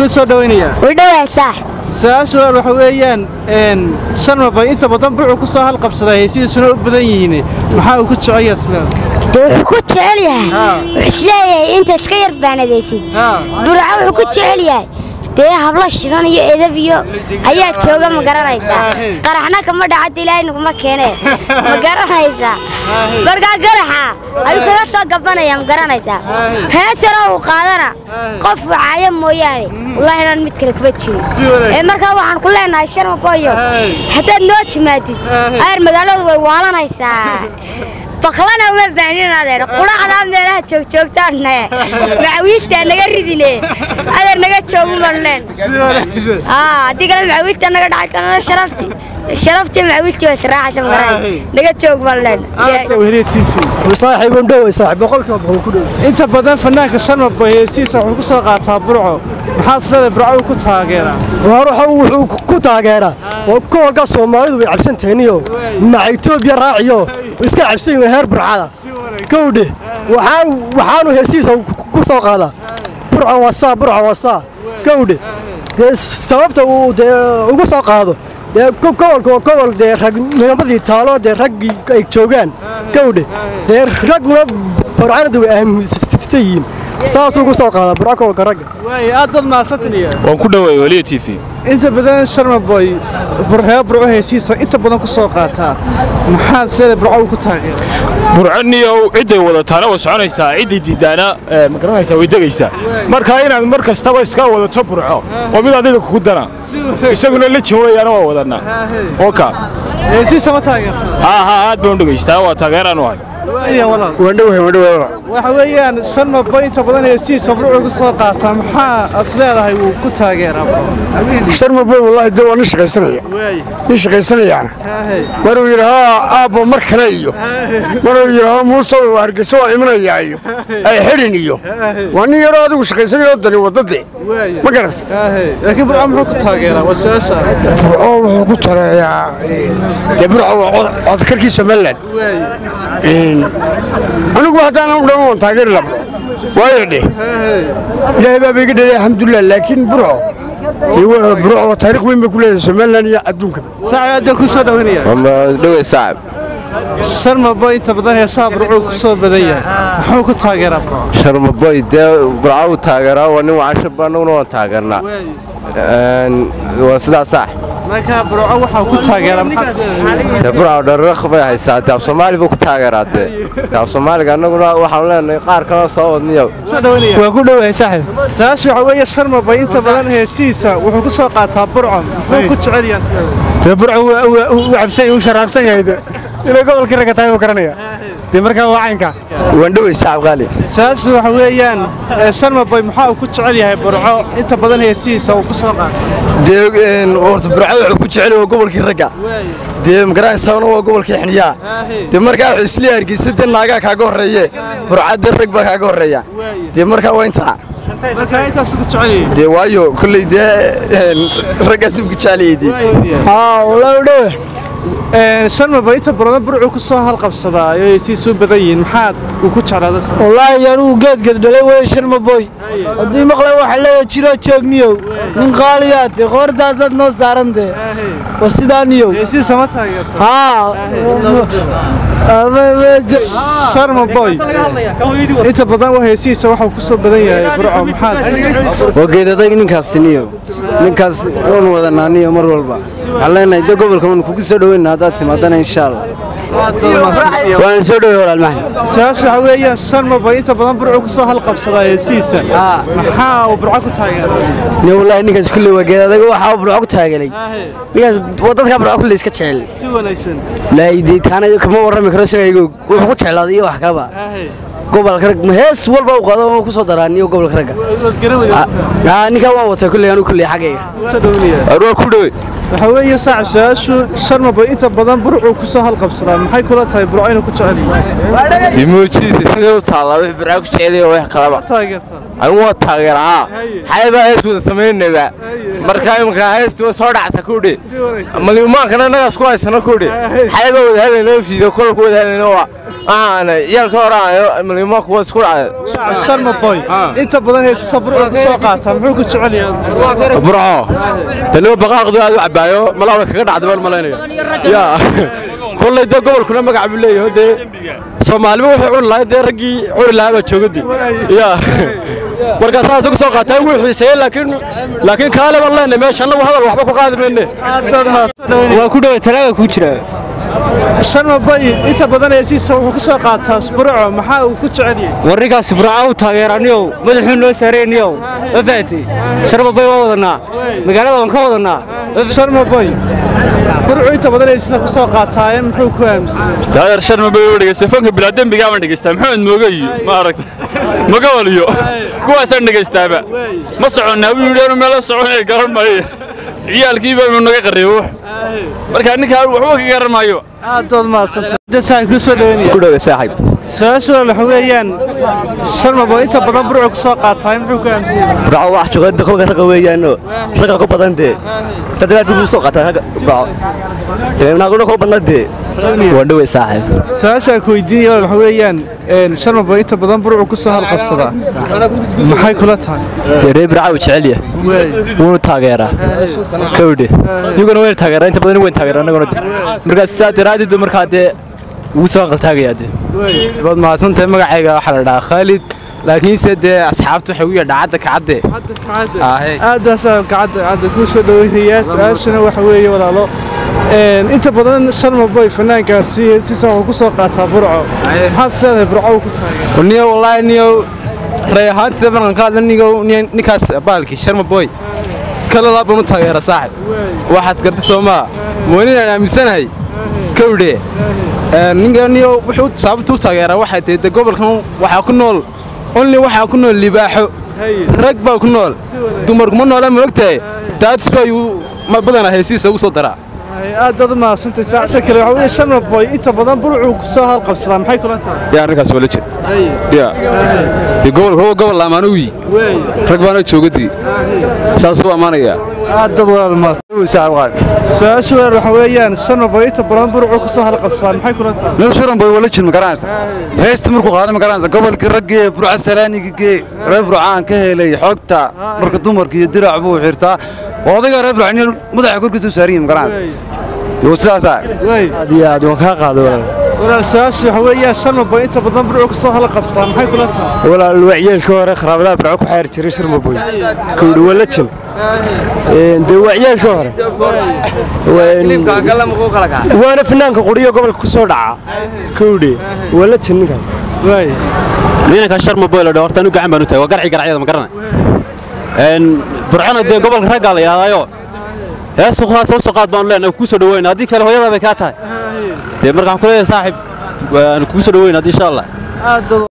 kuu soo dhawaynayaa udhawaysaa su-aasha walaal waxa weeyaan een sharmabay inta badan burcu ku soo halqabsaday heysihiisuna u badan yihiin maxaa uu ku jecel yahay islaan dee wuxuu ku jecel yahay Haa. wuxuu isleeyahay inta iska yar baanadaysid Haa. burca wuxuu ku jecel yahay dee hablo shidan iyo edab iyo ayaa jooga ma garanaysaa Haa. qaraxna kama dhacada ilaahay naguma keene ma garanaysaa markaa garaxa ayuu kaga soo gabanaya ma garanaysaa Haa. heesana uu qaadana Haa. qof wacaya mooyaane wallaahi inaan mid kale kuma jirin Si wanaagsan. ee markaa waxaan ku leenahay sharma boyo Haa. haddaad noo timaadid Haa. ayar magaaladu way waalanaysaa baklana uma baahnin adeer quraacdaa meelaha joogjoogtaanne macawiiltaa naga ridine adeer naga joogu marleen si wanaagsan haddii kale macawiilta naga dhacaysanana sharafti sharaftii macawiiltii way israacaysa magaran Haa. naga joog marleen aadka weheliya t v saaxiib un dhow saaxiib boqolkiiba boqol ku dhow inta badan fanaanka sharmabay heysihiisa wuxuu ku soo qaataa burco maxaa isleedahay burco uu ku taageeraa war waxa uu wuxuu ku taageeraa oo gobolka soomaalidu way cabsan tahayniyo maca etoobiya raaciyo iska cabsan yihiin heer burcada gowdhe waxaan waxaanu heesihiisa ku soo qaadaa burca wasaa burca wasaa gowdhe dee sababta uu dee ugu soo qaado dee go- gobolka waa gobol dee ragnimadii taalo dee raggii ay joogaan gowdhe dee ragguna burcanadu way aaminsan yihiin saasuu ugu soo qaadaa burca gobolka ragga waay aad dad maasantaniya waan ku dhoweey weliya t v inta badan sharmaboy reer burco heysihiisa inta badan ku soo qaataa maxaa isleedahay burco uu ku taageeraa burcaniyow cidday wadataana way soconaysaa ciddii diiddaana eh, ma garanaysaa way degaysaa marka inaad mar kastaba iska wadato burco waa mid adiga kugu dana isaguna lejin weeyaana waa wadannaa oka heysihiisa ma taageertaa haa haa aad baan u dhegaystaa waa taageeraan u ahay waaya walaal wandhowe wandhowe waxa weeyaan sharmaboy inta badan heysihiisa burcu ku soo qaataa maxaa aad isleedahay wuu ku taageeraa sharmaboy wallaahi dee waa nin shaqaysanaya waay nin shaqaysanayaana haahey maruu yidhaahaa aabbo mar kale iyo maruu yidhaahaa muuse waa hargeysa waa imanayaa iyo ay xidhin iyo waa nin yaroo adigu shaqaysanayoo dani waddade waaya ma garata haahey laakiin burco muxuu ku taageeraa waa su-aasha burco wuxuu ku tareeyaa dee burco waa cod- codkarkii somalilan waaya anigu haddaanan u dhammaan waan taageeri la burco waayo dheh ilaahay baaba iga dhalay alxamdulilah laakiin burco dee waa- burco waa taariikh weyn bay ku leedahay somalilan iyo adduunkaba saaci aadaan ku soo dhawanaya dhowey saacib sharmaboy inta badan heesaha burcuu ku soo badan yahay muxuu ku taageeraa burco sharmaboy dee burca uu taageeraa waa nin wacashaba annaguna waan taageernaa waa sidaa sax markaa burco waxaa ku taageeraa maxaa dee burca dhararaq bay haysaa dee af soomaali buu ku taageeraa dee dee af soomaaliga annaguna waxaanu leenahay qaar kaloo soo wadniyo soo dhawanaya waa ku dhowahay saaxiib su-aasha waxaa weeye sharmaboy inta badan heesihiisa wuxuu ku soo qaataa burco muxuu ku jecel yahay dee burca uu cabsan uu sharaabsan yahay de inay gobolkii ragga tahay uu garanaya dee markaa waa caynka wandhowey sacab qaali su-aasha waxa weeyaan ee sharmaboy maxaa uu ku jecel yahay burco inta badan heesihiisa uu ku soo qaataa dee horta burca wuxuu ku jecel waa gobolkii ragga dee magaranaysaana waa gobolkii xiniyaa dee markaa wuxuu islee hargeysa dee naagaa kaaga horreeye burca dee rag baa kaaga horreeya dee markaa waa intaa markaa intaas ku jecel yahay dee waayo kolley dee raggaas ku jeceliyey dee haa wallaahi u dhowe sharmaboy inta badan burcuu ku soo halqabsadaa oo heesihiisu u badan yihiin maxaad uu ku jeclaaday wallaahi anugu geedgeed dhalay wey sharmaboy haddii maqlay waxa leeya jiroo joogniyow nin qaaliyaa te qoordaasaad noo saarantee wa sidaaniyow heesihiisa ma taageerta haa sharmaboy inta badan waa heesihiisa waxuu ku soo badan yahay burco maxaad waa geedadag ninkaas niyo ninkaas waanu wadanaa niyo mar walba waxaan leenahay de gobolka waanu kugu soo dhoweyna haddaad timaadana insha allah waana soo dhowey walaal maxan su-aasha waxaa weeyaan sharmaboy inta badan burcuu ku soo halqabsadaa heesihiisa maxaa uu burco ku taageeray ni wallaahi ninkaas kulley waa geedadag waxaa burco ku taagelay ninkaas waa dadkaa burco kulley iska jecel si wanaagsan laahi dee taana kama warrami karo isagaygo wuxuu ku jeclaaday iyo wax kaba gobolka rag hees walba uu qaado oo ku soo daraa niyo gobolka ragga waad garawada haa ninkaa waan watay kulley anigu kulley xaggayga soo dhawanaya waa ku dhowey waxaa weeye saacib su-aashu sharmaboy inta badan burcuu ku soo halqabsadaa maxay kula tahay burco inuu ku jecel yahay timuujiis isaga u taallaa wix burca ku jeceliya wax kalaba taageertaa anigu waa taageerahaa xaybaa hees wada samaynayba markaa imanka heesti way soo dhacsa kudhe si wanaagsan malimaankana annagaas ku haysano kudhe xaybaa wada helayno fiido kolku wada helayno waa waxaan ciyaalka horaayo malimo kuwa isku dhacay sharma boy inta badan heesisa burcu ku soo qaataa muxuu ku jecel yahay burco taniba baqaaqdu aad u cabaayo malaawda kaga dhacday baan malaynayo ya kolley dee gobolkuna magac buu leeyahay dee soomaaliba wuxuu cuni lahaa dee raggii cuni lahaa baa joogadi ya markaas saas ku soo qaataa wuu xiiseeyey laakiin laakiin kaale baan leenahay meesha annagu hadal waxba ku qaadi mayne aadaad maasodhaweyn waa ku dhowe talaaga ku jira sharma boy inta badan heesiisa wuxuu ku soo qaataa burco maxaa uu ku jecel yahay warninkaas burca u taageeraniyow madaxuu noo saarayniyow ma fahanti sharma bay waa wadanaa magaalada waan ka wadanaa sharma boy burcu inta badan heesiisa ku soo qaataaye muxuu ku aaminsan taageer sharma bay u dhegaystay fanka bilaadembigaa baan dhegaystaa maxamed mooge iyo ma aragta magawal iyo kuwaasaan dhegaystaaba ma soconnaa wuu yidhi anu meelo soconaya garan maayo ciyaalkii baa naga qarriyo wax marka ninkaa waxba ka garan maayo aadaad maasanta saaxib ku soo dhaweynaya ku dhowe saaxiib su-aasha waxa weeyaan sharma boy inta badan burcu ku soo qaataaye muxuu ku aaminsan yahay burco wax jooga kolka ragga weeyaano ragga ku badan dee saddeaad buu soo qaataa ragga burco dee naaguna ku badna dee waa dhowe saaxiib su-aashaan ku weydiinaya waxa weeyaan sharma boy inta badan burcu ku soo halqabsadaa maxay kula tahay dee reer burca uu jecel yahay wuuna taageeraa kawdhe iyaguna wayna taageeraa inta badan wayna taageeraa annaguna de markaas saa daraaddeed markaa dee ugu soo qaltaagayaa dee waad mahadsantahay magacayga waxaa la dhahaa khaalid laakiinse dee asxaabtu waxay u yadhaa cadda kacadde aadaasaa gacadda cadda kuu soo dhaweynayaa su-aashana waxa weeye walaalo inta badan sharma boy fanaankaasi sisan wuxuu ku soo qaataa burco maxaad is leedahay burco uu ku taageera niyo wallaahi niyo ray ahaantida markaan ka hadla nigo ninkaas baalkii sharma boy kala laabaan u taageera saaxib waxaad garta soo maa moonin aan aaminsanahay kawdhe ninka niyo wuxuu sababta u taageeraa waxay tahay de gobolkan waxaa ku nool only waxaa ku nool libaaxo rag baa ku nool dumarku ma noola ma ogtahay daadis baa yuu badanaa heesiisa ugu soo daraa aadaad u mahadsantay saacsa kale waxa weeye sharma boy inta badan burcuu ku soo halqabsadaa maxay kula tahay yaa arrinkaas waa la jir ya dee gobolka waa gobol laamaan uyi rag baana joogadii saasuu ammaanayaa aadaad walaal maas su-aasha walaal waxa weeyaan sharma boy inta badan burcuu ku soo halqabsadaa maxay kula tahay nin shuran boy wala jir ma garanaysa heesta markuu qaada ma garanaysa gobolkii raggii burca salaanigii reer burcaan ka helay xogta marka dumarka iyo dirac buu xirtaa odayga reer burca nin madaxa korkiisa u saaran yahay ma garanaysa dee sidaasaa aad iyo aad waan kaa qaado walaal walaal su-aasha waxa weeyaan sharma boy inta badan burcuu ku soo halqabsadaa maxay kula tahay walaal wacyeelka hore kharaabadaha burco ku xeer jiray sharma boy kawdhe waa la jin dee wacyeelka hore waana fanaanka quriyo gobolka ku soo dhaca kawdhe waa la jin ninkaas ciidanka sharma boy la dhaho horta anu gacan baan u tahay waa garci garacyada ma garana burcona dee gobolka raggaa la yidhahdaayo heesu kuwaas soo qaad baanu leenahay kuu soo dhaweyna haddii kale hooyada bay kaa tahay dee markaan ku leeyahay saaxib waan kugu soo dhaweyna haddii insha allah